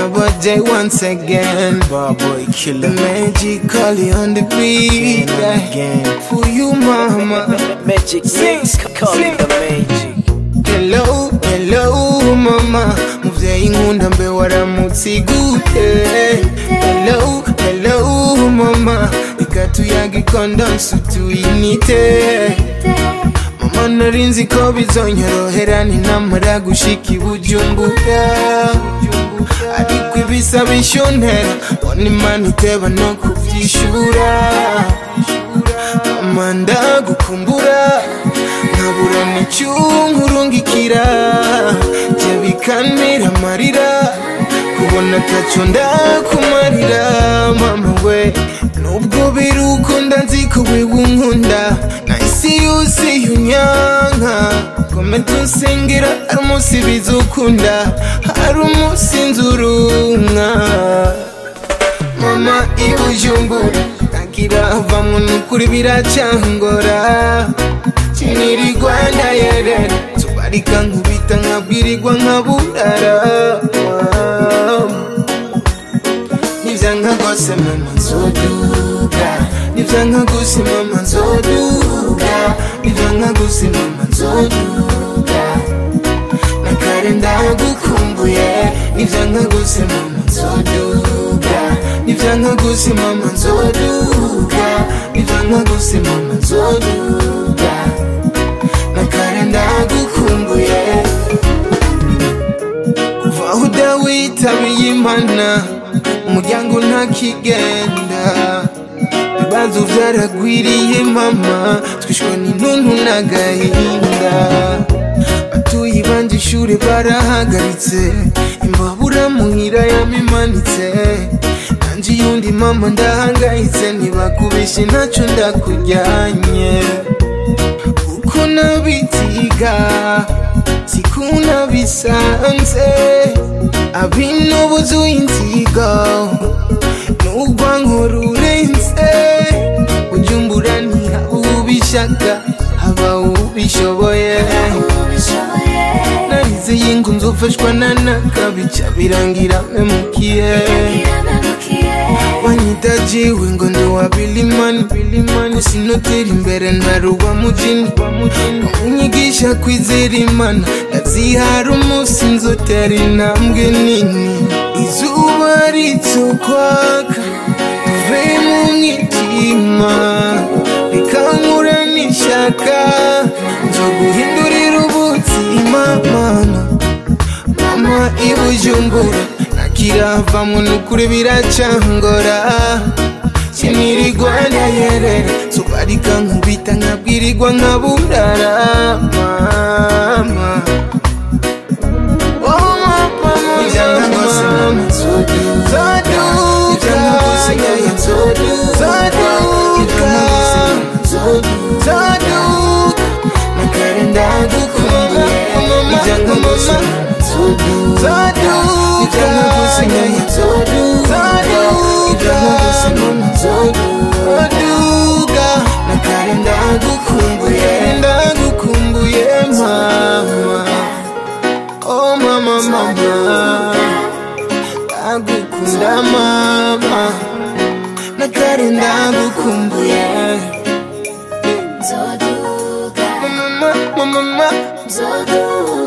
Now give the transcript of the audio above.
another day once again. Bar boy The killer. magically on the beat. Again and again. For you, mama. Magic Mix, call it the magic. Hello, hello, mama. Muvyeyi nkunda mbe waramutse gute Hello, hello, mama. Reka tuyage ikondonsi tuyinite Mama nari nzi ko bizonyorohera ninamara gushika i Bujumbura Ariko ibisaba ishontera Mbona imana iteba no kuvyishura Mama ndagukumbura nkabura n'icyunkurungikira jya bikantera amarira kubona ataco ndakumarira mama we nubwo birukunda nzi ko wewe unkunda na isi yose yunyanka komeza unsengera hari umunsi bizukunda hari umunsi nzurunka mama ibujumbura agira avamwo nukuri biracangora kiniri rwanda yerera tubarika nkubita nkabwirirwa nkaburara nivyanka gose mama nzoduga nivyanka gose mama nzoduga nivyanka gose mama nzoduga nakare ndagukumbuye nivyanka gose mama nzoduga nivyanka gose mama nzoduga nivyanka gose mama nzoduga nakare ndagukumbuye kuva aho udawitabiye imana umuryango ntakigenda ibibazo vyaragwiriye mama twishwe n'intuntu n'agahinda batuye banje ishure barahagaritse imbabura muhira yamimanitse nanje yundi mama ndahangayitse ntibakubeshe ntaco ndakujyanye uko nabitiga sikuna bisanze abinobuza inzigo n'urwanko rurenze ujumbura ntihabubishaka haba ubishoboye narize y'ingu nzofashwa na nakabica birangira memukiye wanyitajiwe ngo ndi wa bilimani bilimani sinotera imbere ntaruba mujini unyigisha kwizera imana ndazihara umunsi nzotera intambwe nini izuba ritsokwaka tuve mu mwitima rikankura n'ishaka nzo guhindurira ubuzima mana mama ibujumbura nakiravamwo nukuri biracangora sinirirwa ndayerera sobarika nkubita nkabwirirwa nkaburara mama Oh, mama, Nivyanka gose mama Zoduka, yeah, yeah, zoduka, zoduka, nakare ndagukumbuye Nivyanka gose mama zoduka, Nivyanka gose mama zoduka, Nivyanka gose mama zoduka, nakare ndagukumbuye ndagukumbuye mama Oh mama mama Ndagukunda mama Nakare ndagukumbuye Zoduka, Mama mama mama Zoduka.